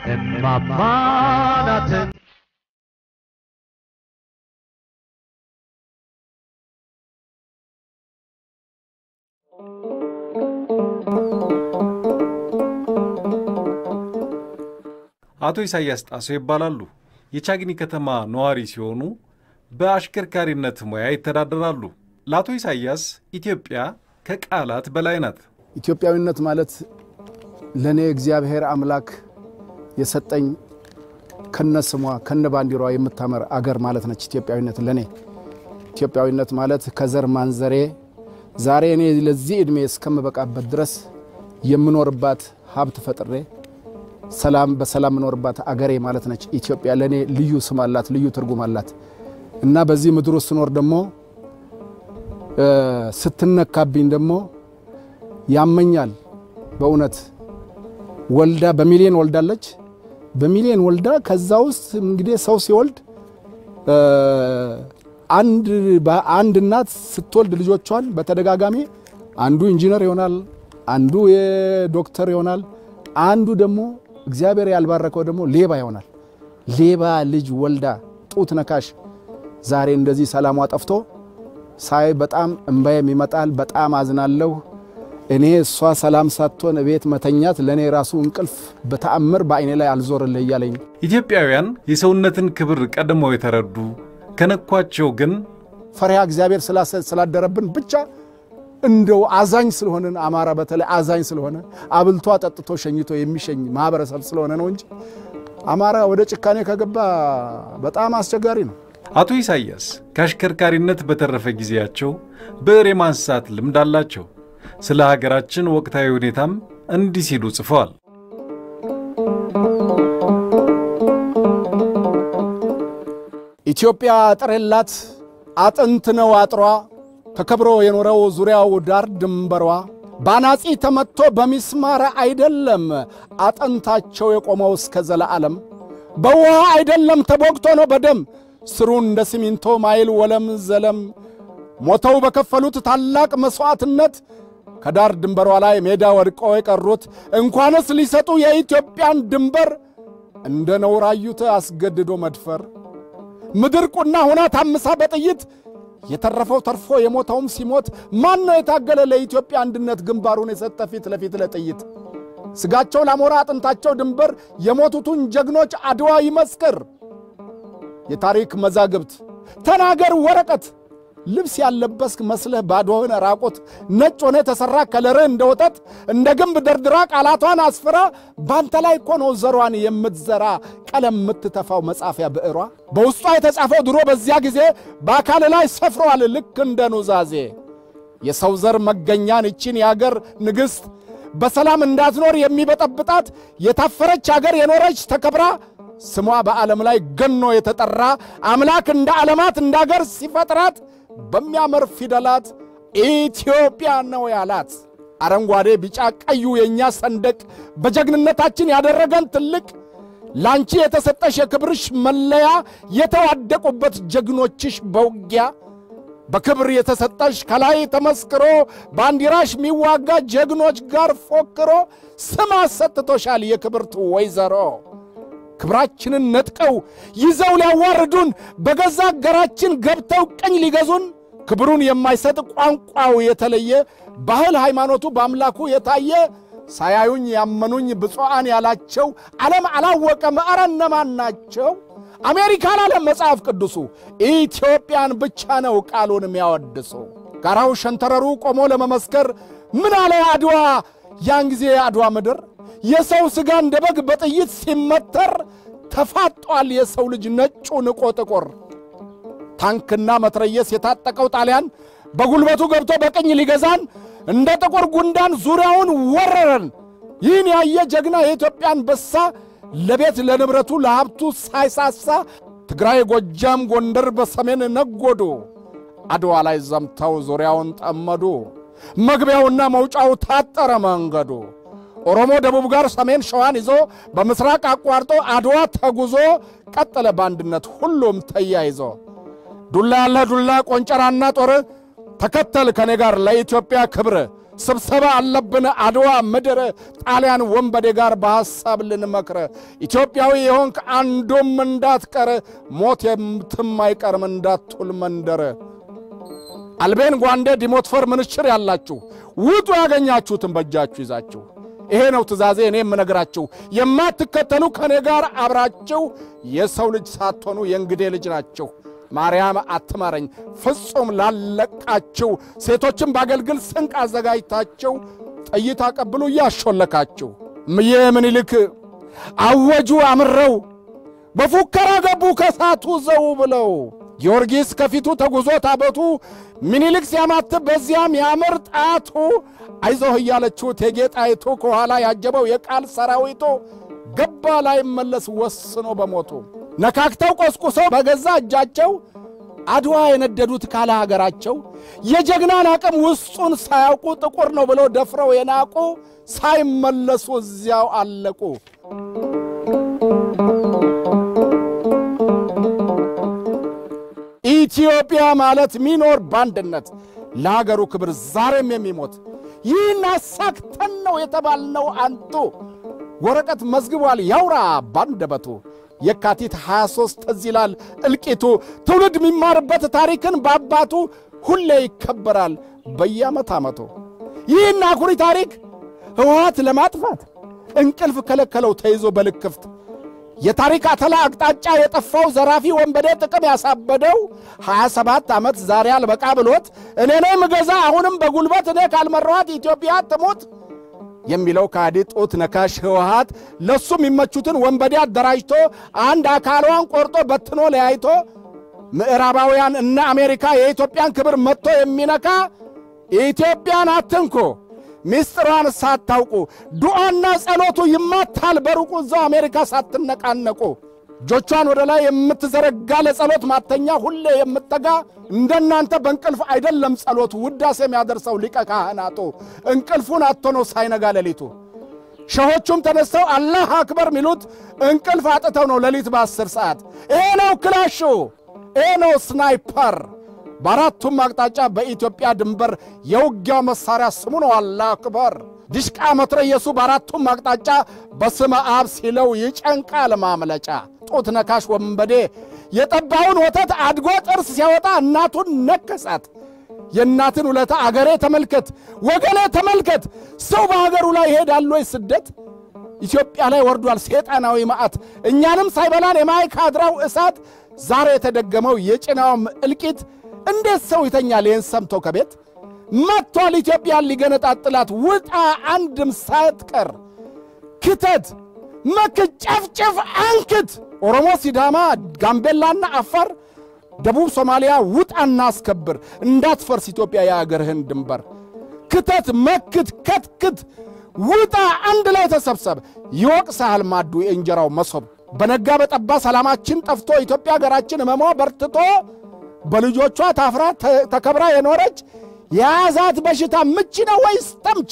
እማማ ናት አቶ ኢሳያስ ጣሰው ይባላሉ። የቻግኒ ከተማ ነዋሪ ሲሆኑ በአሽከርካሪነት ሙያ ይተዳደራሉ። ለአቶ ኢሳያስ ኢትዮጵያ ከቃላት በላይ ናት። ኢትዮጵያዊነት ማለት ለእኔ እግዚአብሔር አምላክ የሰጠኝ ከነ ስሟ ከነ ባንዲሯ የምታምር አገር ማለት ነች። ኢትዮጵያዊነት ለእኔ ኢትዮጵያዊነት ማለት ከዘር ማንዘሬ ዛሬ እኔ ለዚህ ዕድሜ እስከምበቃበት ድረስ የምኖርባት ሀብት ፈጥሬ ሰላም በሰላም የምኖርባት አገሬ ማለት ነች። ኢትዮጵያ ለእኔ ልዩ ስም አላት፣ ልዩ ትርጉም አላት እና በዚህ ምድር ውስጥ ስኖር ደግሞ ስትነካብኝ ደግሞ ያመኛል። በእውነት ወልዳ በሚሊዮን ወልዳለች። በሚሊዮን ወልዳ ከዛ ውስጥ እንግዲህ ሰው ሲወልድ አንድ አንድ እናት ስትወልድ ልጆቿን በተደጋጋሚ አንዱ ኢንጂነር ይሆናል፣ አንዱ የዶክተር ይሆናል፣ አንዱ ደግሞ እግዚአብሔር ያልባረከው ደግሞ ሌባ ይሆናል። ሌባ ልጅ ወልዳ ጡት ነካሽ ዛሬ እንደዚህ ሰላሟ ጠፍቶ ሳይ በጣም እምባዬም ይመጣል። በጣም አዝናለሁ። እኔ እሷ ሰላም ሳትሆን ቤት መተኛት ለእኔ ራሱ እንቅልፍ በተአምር በአይኔ ላይ አልዞርልህ እያለኝ ኢትዮጵያውያን የሰውነትን ክብር ቀድመው የተረዱ ከነኳቸው ግን ፈሪሃ እግዚአብሔር ስላደረብን ብቻ እንደው አዛኝ ስለሆንን አማራ በተለይ አዛኝ ስለሆነ አብልቶ አጠጥቶ ሸኝቶ የሚሸኝ ማህበረሰብ ስለሆነ ነው እንጂ አማራ ወደ ጭካኔ ከገባ በጣም አስቸጋሪ ነው። አቶ ኢሳያስ ከአሽከርካሪነት በተረፈ ጊዜያቸው ብዕር የማንሳት ልምድ አላቸው። ስለ ሀገራችን ወቅታዊ ሁኔታም እንዲህ ሲሉ ጽፈዋል። ኢትዮጵያ አጥር የላት አጥንት ነው አጥሯ ተከብሮ የኖረው ዙሪያው ዳር ድንበሯ ባናጺ ተመትቶ በሚስማር አይደለም አጥንታቸው የቆመው እስከ ዘለዓለም በውሃ አይደለም ተቦግቶ ነው በደም ስሩ እንደ ሲሚንቶ ማይል ወለም ዘለም ሞተው በከፈሉት ታላቅ መሥዋዕትነት ከዳር ድንበሯ ላይ ሜዳ ወድቀው የቀሩት እንኳንስ ሊሰጡ የኢትዮጵያን ድንበር እንደ ነውር አዩት አስገድዶ መድፈር ምድር ቁና ሆና ታምሳ በጥይት የተረፈው ተርፎ የሞተውም ሲሞት ማን ነው የታገለ ለኢትዮጵያ አንድነት ግንባሩን የሰጠ ፊት ለፊት ለጥይት ሥጋቸው ላሞራ አጥንታቸው ድንበር የሞቱትን ጀግኖች አድዋ ይመስክር የታሪክ መዛግብት ተናገር ወረቀት ልብስ ያለበስክ መስለህ ባዶህን ራቆት ነጭ ሆነ የተሠራ ከለርህ እንደ ወተት እንደ ግንብ ደርድራ ቃላቷን አስፍራ ባንተ ላይ እኮ ነው ዘሯን የምትዘራ ቀለም የምትተፋው መጻፊያ ብዕሯ በውስጧ የተጻፈው ድሮ በዚያ ጊዜ በአካል ላይ ሰፍሯል ልክ እንደ ኑዛዜ የሰው ዘር መገኛን ይችን የአገር ንግሥት በሰላም እንዳትኖር የሚበጠብጣት የታፈረች አገር የኖረች ተከብራ ስሟ በዓለም ላይ ገኖ የተጠራ አምላክ እንደ ዓለማት እንደ አገር ሲፈጥራት በሚያምር ፊደላት ኢትዮጵያ ነው ያላት። አረንጓዴ፣ ቢጫ፣ ቀዩ የእኛ ሰንደቅ በጀግንነታችን ያደረገን ትልቅ ላንቺ የተሰጠሽ የክብርሽ መለያ የተዋደቁበት ጀግኖችሽ በውጊያ በክብር የተሰጠሽ ከላይ ተመስክሮ ባንዲራሽ የሚዋጋ ጀግኖች ጋር ፎክሮ ስም አሰጥቶሻል የክብርት ወይዘሮ። ክብራችንን ነጥቀው ይዘው ሊያዋርዱን በገዛ አገራችን ገብተው ቀኝ ሊገዙን ክብሩን የማይሰጥ ቋንቋው የተለየ ባህል ሃይማኖቱ በአምላኩ የታየ ሳያዩኝ ያመኑኝ ብፁዓን ያላቸው ዓለም አላወቀም ኧረ እነማን ናቸው? አሜሪካን አለም መጽሐፍ ቅዱሱ ኢትዮጵያን ብቻ ነው ቃሉን የሚያወድሱ። ጋራው ሸንተረሩ ቆሞ ለመመስከር ምን አለ አድዋ ያን ጊዜ የአድዋ ምድር የሰው ሥጋ እንደ በግ በጥይት ሲመተር ተፋጧል የሰው ልጅ ነጩ ንቆ ጥቁር። ታንክና መትረየስ የታጠቀው ጣሊያን በጉልበቱ ገብቶ በቅኝ ሊገዛን እንደ ጥቁር ጉንዳን ዙሪያውን ወረረን። ይህን ያየ ጀግና የኢትዮጵያ አንበሳ ለቤት ለንብረቱ ለሀብቱ ሳይሳሳ ትግራይ፣ ጎጃም፣ ጎንደር በሰሜን ነጎዱ። አድዋ ላይ ዘምተው ዙሪያውን ጠመዱ። መግቢያውና መውጫው ታጠረ መንገዱ። ኦሮሞ ደቡብ ጋር ሰሜን ሸዋን ይዞ በምስራቅ አቋርጦ አድዋ ተጉዞ ቀጠለ በአንድነት ሁሉም ተያይዞ። ዱላ ያለ ዱላ ቆንጨራና ጦር ተከተል ከኔ ጋር ለኢትዮጵያ ክብር ስብሰባ አለብን አድዋ ምድር ጣሊያን ወንበዴ ጋር በሐሳብ ልንመክረ ኢትዮጵያዊ የሆንክ አንዱም እንዳትቀር ሞት የምትም አይቀርም እንዳትውል መንደር አልቤን ጓንዴ ዲሞትፈር ምንሽር ያላችሁ ውጡ ያገኛችሁትን በእጃችሁ ይዛችሁ ይሄ ነው ትእዛዜ እኔ የምነግራችሁ የማትከተሉ ከእኔ ጋር አብራችሁ የሰው ልጅ ሳትሆኑ የእንግዴ ልጅ ናችሁ ማርያም አትማረኝ ፍጹም ላለቃችሁ ሴቶችን ባገልግል ስንቅ አዘጋጅታችሁ ጥይት አቀብሉ እያሾለካችሁ ምዬ ምኒልክ አወጁ አምረው በፉከራ ገቡ ከሳቱ ዘው ብለው ጊዮርጊስ ከፊቱ ተጉዞ ታቦቱ ምኒልክ ሲያማትብ በዚያም ያምር ጣቱ አይዞህ እያለችው እቴጌ ጣይቱ ከኋላ ያጀበው የቃል ሰራዊቱ ገባ ላይ መለስ ወስኖ በሞቱ ነካክተው ቆስቁሰው በገዛ እጃቸው አድዋ የነደዱት ካለ ሀገራቸው የጀግናን አቅም ውስጡን ሳያውቁ ጥቁር ነው ብለው ደፍረው የናቁ ሳይመለሱ እዚያው አለቁ። ኢትዮጵያ ማለት ሚኖር በአንድነት ለሀገሩ ክብር ዛሬም የሚሞት ይህን አሳክተን ነው የተባልነው አንቱ ወረቀት መዝግቧል ያውራ ባንደበቱ የካቲት 23 ትዝ ይላል እልቂቱ ትውልድ የሚማርበት ታሪክን በአባቱ ሁሌ ይከበራል በየዓመት ዓመቱ ይህን አኩሪ ታሪክ ሕወሓት ለማጥፋት እንቅልፍ ከለከለው ተይዞ በልክፍት የታሪክ አተላ አቅጣጫ የጠፋው ዘራፊ ወንበዴ ጥቅም ያሳበደው 27 ዓመት ዛሬ አልበቃ ብሎት እኔ ነኝ ምገዛ አሁንም በጉልበት እኔ ካልመራኋት ኢትዮጵያ ትሙት የሚለው ከሃዲ ጡት ነካሽ ሕወሓት ለሱ የሚመቹትን ወንበዴ አደራጅቶ አንድ አካሏን ቆርጦ በትኖ ለያይቶ ምዕራባውያን እነ አሜሪካ የኢትዮጵያን ክብር መጥቶ የሚነካ ኢትዮጵያን አትንኩ ሚስጥሯን ሳታውቁ ዱዓና ጸሎቱ ይማታል በሩቁ እዛው አሜሪካ ሳትነቃነቁ እጆቿን ወደ ላይ የምትዘረጋ ለጸሎት ማተኛ ሁሌ የምትተጋ እንደናንተ በእንቅልፍ አይደለም ጸሎቱ ውዳሴ የሚያደርሰው ሊቀ ካህናቱ እንቅልፉን አጥቶ ነው ሳይነጋ ሌሊቱ። ሸሆቹም ተነስተው አላህ አክበር ሚሉት እንቅልፍ አጥተው ነው ሌሊት በአስር ሰዓት። ይሄ ነው ክላሹ፣ ይሄ ነው ስናይፐር። በአራቱም አቅጣጫ በኢትዮጵያ ድንበር የውጊያው መሳሪያ ስሙ ነው አላህ አክበር። ዲሽቃ መትረየሱ በአራቱም አቅጣጫ በስመ አብ ሲለው ይጨንቃል ማምለጫ። ጡት ነካሽ ወንበዴ የጠባውን ወተት አድጎ ጥርስ ሲያወጣ እናቱን ነከሳት። የእናትን ውለታ አገሬ ተመልከት፣ ወገኔ ተመልከት። ሰው በሀገሩ ላይ ይሄዳል ወይ ስደት? ኢትዮጵያ ላይ ወርዷል ሴጣናዊ መዓት፣ እኛንም ሳይበላን የማይካድራው እሳት። ዛሬ የተደገመው የጭናውም እልቂት እንዴት ሰው ይተኛል ይህን ሰምቶ ከቤት? መጥቷል ኢትዮጵያን ሊገነጣጥላት፣ ውጣ አንድም ሳትቀር ክተት፣ መክት፣ ጨፍጭፍ፣ አንክት። ኦሮሞ፣ ሲዳማ፣ ጋምቤላና አፋር፣ ደቡብ ሶማሊያ ውጣና አስከብር፣ እንዳትፈርስ ኢትዮጵያ የአገርህን ድንበር። ክተት፣ መክት፣ ከትክት፣ ውጣ አንድ ላይ ተሰብሰብ። ይወቅስሃል ማዱ የእንጀራው መሶብ። በነጋ በጠባ ሰላማችን ጠፍቶ ኢትዮጵያ ሀገራችን ህመሟ በርትቶ በልጆቿ ታፍራ ተከብራ የኖረች የያዛት በሽታ ምች ነው ወይስ ተምች?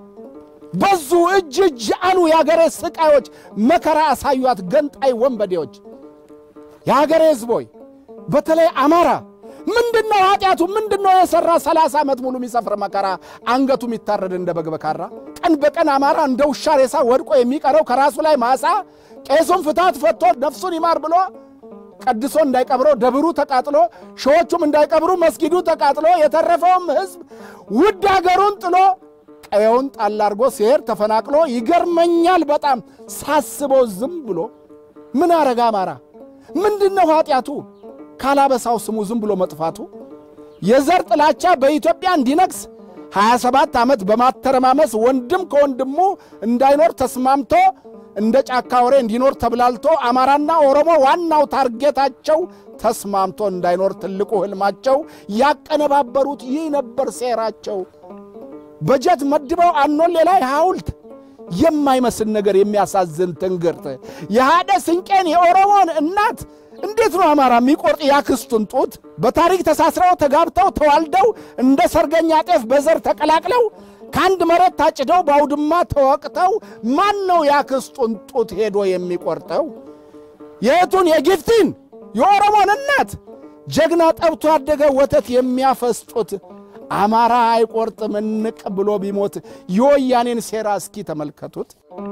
በዙ እጅ እጅ አሉ የአገሬ ስቃዮች፣ መከራ አሳዩት ገንጣይ ወንበዴዎች። የአገሬ ሕዝቦይ በተለይ አማራ ምንድነው ኃጢአቱ? ምንድነው የሠራ ሰላሳ ዓመት ሙሉ የሚሰፍር መከራ አንገቱ የሚታረድ እንደ በግ በካራ ቀን በቀን አማራ እንደ ውሻ ሬሳ ወድቆ የሚቀረው ከራሱ ላይ ማሳ ቄሱን ፍታት ፈቶ ነፍሱን ይማር ብሎ ቀድሶ እንዳይቀብረው ደብሩ ተቃጥሎ ሺዎቹም እንዳይቀብሩ መስጊዱ ተቃጥሎ የተረፈውም ሕዝብ ውድ አገሩን ጥሎ ቀየውን ጣል አድርጎ ሲሄድ ተፈናቅሎ ይገርመኛል በጣም ሳስበው ዝም ብሎ ምን አረጋ አማራ ምንድን ነው ኃጢአቱ? ካላበሳው ስሙ ዝም ብሎ መጥፋቱ የዘር ጥላቻ በኢትዮጵያ እንዲነግስ 27 ዓመት በማተረማመስ ወንድም ከወንድሙ እንዳይኖር ተስማምቶ እንደ ጫካ ወሬ እንዲኖር ተብላልቶ አማራና ኦሮሞ ዋናው ታርጌታቸው ተስማምቶ እንዳይኖር ትልቁ ሕልማቸው ያቀነባበሩት ይህ ነበር ሴራቸው። በጀት መድበው አኖሌ ላይ ሐውልት የማይመስል ነገር የሚያሳዝን ትንግርት የሃደ ስንቄን የኦሮሞን እናት እንዴት ነው አማራ የሚቆርጥ ያክስቱን ጡት? በታሪክ ተሳስረው ተጋብተው ተዋልደው እንደ ሰርገኛ ጤፍ በዘር ተቀላቅለው ከአንድ መሬት ታጭደው በአውድማ ተወቅተው ማን ነው ያክስቱን ጡት ሄዶ የሚቆርጠው? የእቱን የጊፍቲን የኦሮሞን እናት ጀግና ጠብቶ ያደገ ወተት የሚያፈስጡት አማራ አይቆርጥም እንቅ ብሎ ቢሞት የወያኔን ሴራ እስኪ ተመልከቱት።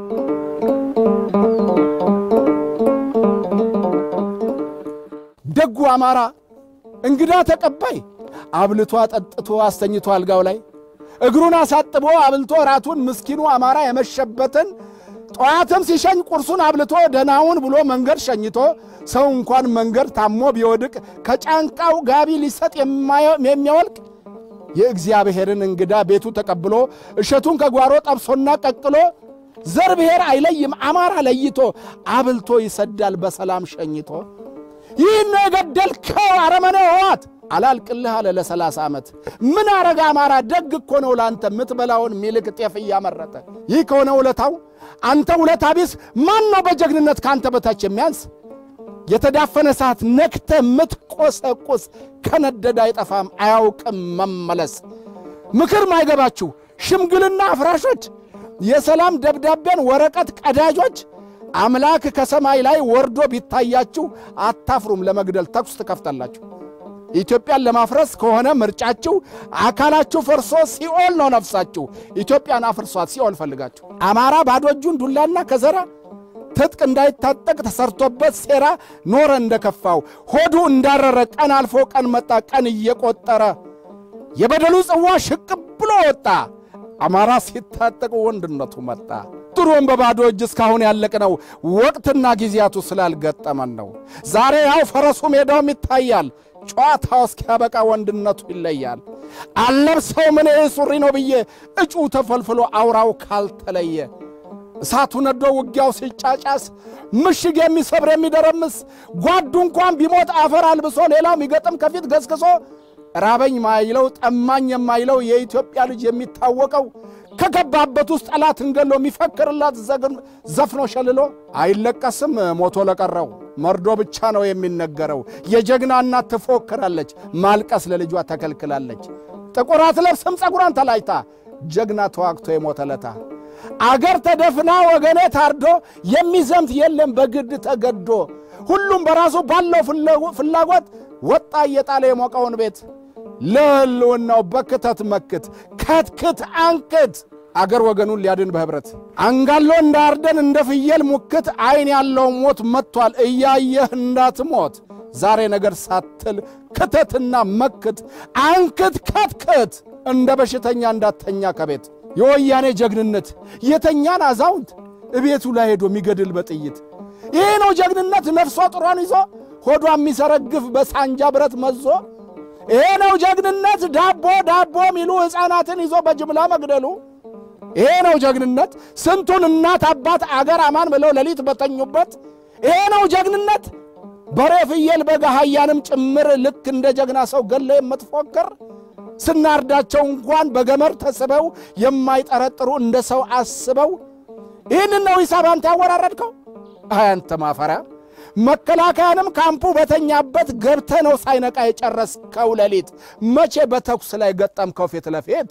ደጉ አማራ እንግዳ ተቀባይ አብልቶ አጠጥቶ አስተኝቶ አልጋው ላይ እግሩን አሳጥቦ አብልቶ ራቱን ምስኪኑ አማራ የመሸበትን ጠዋትም ሲሸኝ ቁርሱን አብልቶ ደናውን ብሎ መንገድ ሸኝቶ ሰው እንኳን መንገድ ታሞ ቢወድቅ ከጫንቃው ጋቢ ሊሰጥ የሚያወልቅ የእግዚአብሔርን እንግዳ ቤቱ ተቀብሎ እሸቱን ከጓሮ ጠብሶና ቀቅሎ ዘር ብሔር አይለይም አማራ ለይቶ አብልቶ ይሰዳል በሰላም ሸኝቶ። ይህን ነው የገደልከው አረመኔ ሕወሓት አላልቅልህ አለ ለሰላሳ ዓመት። ምን አረገ አማራ? ደግ እኮ ነው ለአንተ የምትበላውን ሚልክ ጤፍ እያመረተ። ይህ ከሆነ ውለታው አንተ ውለታ ቢስ ማን ነው በጀግንነት ከአንተ በታች የሚያንስ? የተዳፈነ ሰዓት ነክተ ምትቆሰቁስ ከነደደ አይጠፋም አያውቅም መመለስ። ምክር ማይገባችሁ ሽምግልና አፍራሾች፣ የሰላም ደብዳቤን ወረቀት ቀዳጆች አምላክ ከሰማይ ላይ ወርዶ ቢታያችሁ አታፍሩም፣ ለመግደል ተኩስ ትከፍታላችሁ። ኢትዮጵያን ለማፍረስ ከሆነ ምርጫችሁ አካላችሁ ፈርሶ ሲኦል ነው ነፍሳችሁ። ኢትዮጵያን አፍርሷት ሲኦል ፈልጋችሁ። አማራ ባዶ እጁን ዱላና ከዘራ ትጥቅ እንዳይታጠቅ ተሰርቶበት ሴራ ኖረ እንደከፋው ሆዱ እንዳረረ ቀን አልፎ ቀን መጣ ቀን እየቆጠረ የበደሉ ጽዋ ሽቅብ ብሎ ወጣ። አማራ ሲታጠቅ ወንድነቱ መጣ። ድሮም በባዶ እጅ እስካሁን ያለቅነው ወቅትና ጊዜያቱ ስላልገጠመን ነው። ዛሬ ያው ፈረሱ ሜዳውም ይታያል። ጨዋታው እስኪያበቃ ወንድነቱ ይለያል። አለብሰው ምን ሱሪ ነው ብዬ እጩ ተፈልፍሎ አውራው ካልተለየ እሳቱ ነዶ ውጊያው ሲጫጫስ ምሽግ የሚሰብር የሚደረምስ ጓዱ እንኳን ቢሞት አፈር አልብሶ ሌላው የሚገጥም ከፊት ገስግሶ ራበኝ ማይለው ጠማኝ የማይለው የኢትዮጵያ ልጅ የሚታወቀው ከገባበት ውስጥ ጠላትን ገሎ የሚፈክርላት ዘፍኖ ሸልሎ አይለቀስም ሞቶ ለቀረው መርዶ ብቻ ነው የሚነገረው። የጀግና እናት ትፎክራለች፣ ማልቀስ ለልጇ ተከልክላለች። ጥቁር አትለብስም ጸጉሯን ተላጭታ ጀግና ተዋግቶ የሞተለታ አገር ተደፍና ወገኔ ታርዶ የሚዘምት የለም በግድ ተገዶ ሁሉም በራሱ ባለው ፍላጎት ወጣ እየጣለ የሞቀውን ቤት ለህልውናው በክተት መክት ከትክት አንክት አገር ወገኑን ሊያድን በኅብረት አንጋሎ እንዳርደን እንደ ፍየል ሙክት ዐይን ያለው ሞት መጥቷል እያየህ እንዳትሞት ዛሬ ነገር ሳትል ክተትና መክት አንክት ከትክት እንደ በሽተኛ እንዳተኛ ከቤት የወያኔ ጀግንነት የተኛን አዛውንት እቤቱ ላይ ሄዶ የሚገድል በጥይት ይሄ ነው ጀግንነት ነፍሷ ጥሯን ይዞ ሆዷ የሚሰረግፍ በሳንጃ ብረት መዞ ይሄ ነው ጀግንነት ዳቦ ዳቦ ሚሉ ሕፃናትን ይዞ በጅምላ መግደሉ ይሄ ነው ጀግንነት ስንቱን እናት አባት አገር አማን ብለው ሌሊት በተኙበት ይሄ ነው ጀግንነት በሬ ፍየል በግ አህያንም ጭምር ልክ እንደ ጀግና ሰው ገለ የምትፎክር ስናርዳቸው እንኳን በገመድ ተስበው የማይጠረጥሩ እንደ ሰው አስበው ይህንን ነው ሂሳብ አንተ ያወራረድከው አያንተ ማፈሪያ መከላከያንም ካምፑ በተኛበት ገብተ ነው ሳይነቃ የጨረስከው ሌሊት መቼ በተኩስ ላይ ገጠምከው ፊት ለፊት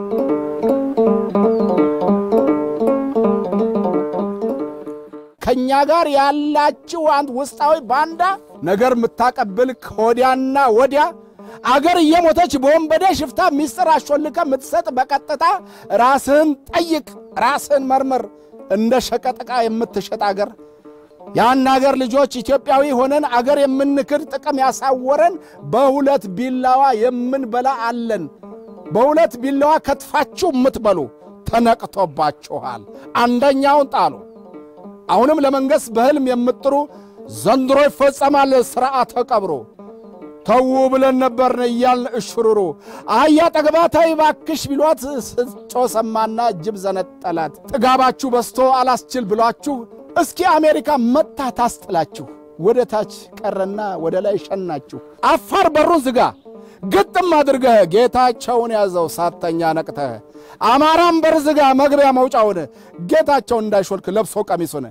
ከእኛ ጋር ያላችሁ አንድ ውስጣዊ ባንዳ ነገር የምታቀብል ከወዲያና ወዲያ አገር እየሞተች በወንበዴ ሽፍታ ሚስጥር አሾልከ የምትሰጥ በቀጥታ ራስህን ጠይቅ፣ ራስህን መርምር። እንደ ሸቀጥቃ የምትሸጥ አገር ያን አገር ልጆች ኢትዮጵያዊ ሆነን አገር የምንክድ ጥቅም ያሳወረን በሁለት ቢላዋ የምንበላ አለን። በሁለት ቢላዋ ከትፋችሁ የምትበሉ ተነቅቶባችኋል። አንደኛውን ጣሉ። አሁንም ለመንገሥ በሕልም የምጥሩ ዘንድሮ ይፈጸማል ሥርዓተ ቀብሩ። ተዉ ብለን ነበርን እያልን እሽሩሩ አህያ ጠግባታይ ባክሽ ቢሏት ስጮ ሰማና ጅብ ዘነጠላት። ጥጋባችሁ በስቶ አላስችል ብሏችሁ እስኪ አሜሪካ መታ ታስጥላችሁ። ወደ ታች ቀረና ወደ ላይ ሸናችሁ። አፋር በሩን ዝጋ ግጥም አድርገህ ጌታቸውን ያዘው ሳተኛ ነቅተህ። አማራም በር ዝጋ መግቢያ መውጫውን ጌታቸው እንዳይሾልክ ለብሶ ቀሚሱን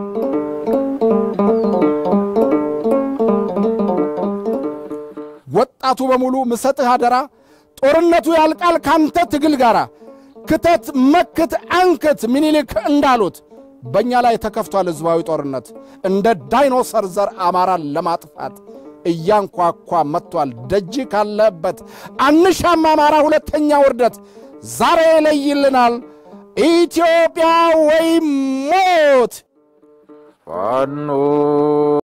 ወጣቱ በሙሉ ምሰጥህ አደራ ጦርነቱ ያልቃል ካንተ ትግል ጋር ክተት መክት አንክት ምኒልክ እንዳሉት በእኛ ላይ ተከፍቷል ሕዝባዊ ጦርነት እንደ ዳይኖሰር ዘር አማራን ለማጥፋት እያንኳኳ መጥቷል። ደጅ ካለበት አንሻም አማራ ሁለተኛ ውርደት ዛሬ ይለይልናል ኢትዮጵያ ወይ ሞት ፋኖ